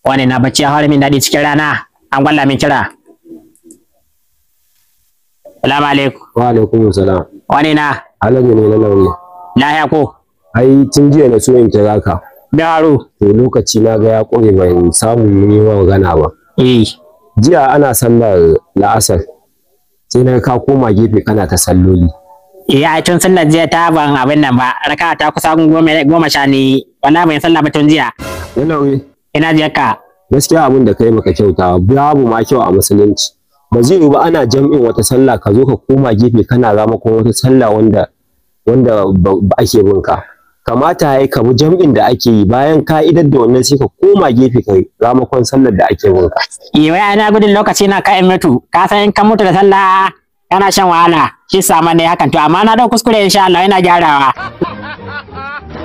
wani na bacci ya fara min daɗi cikin rana an gwalla min kira salamu alaikum Wa alaikum salam. wani na Alhaji ne na lauye. lahiya ko Ai tun jiya na so in kira ka. biharu To lokaci na ga ya ƙure ban samu mun yi magana ba. eh Jiya ana sallar la'asar. Sai na ka koma gefe kana ta salloli. iya tun sallar jiya ta ban abin nan ba raka ta kusa goma goma sha ne wala ban sallah ba tun jiya Na lauye. ina jiyar ka Gaskiya abin da kai maka kyauta babu ma kyau a musulunci. Ba zai yiwu ba ana jam'in wata sallah ka zo ka koma gefe kana ramakon wata sallah wanda wanda ba ba ake bin ka. Kamata ya ka bi jam'in da ake yi bayan ka idar da wannan sai ka koma gefe ka ramakon sallar da ake bin ka. eh wai ana gudun lokaci na ka in mutu ka san in ka mutu da sallah kana shan wahala shi sama ne hakan to amma na dau kuskure insha Allah ina gyarawa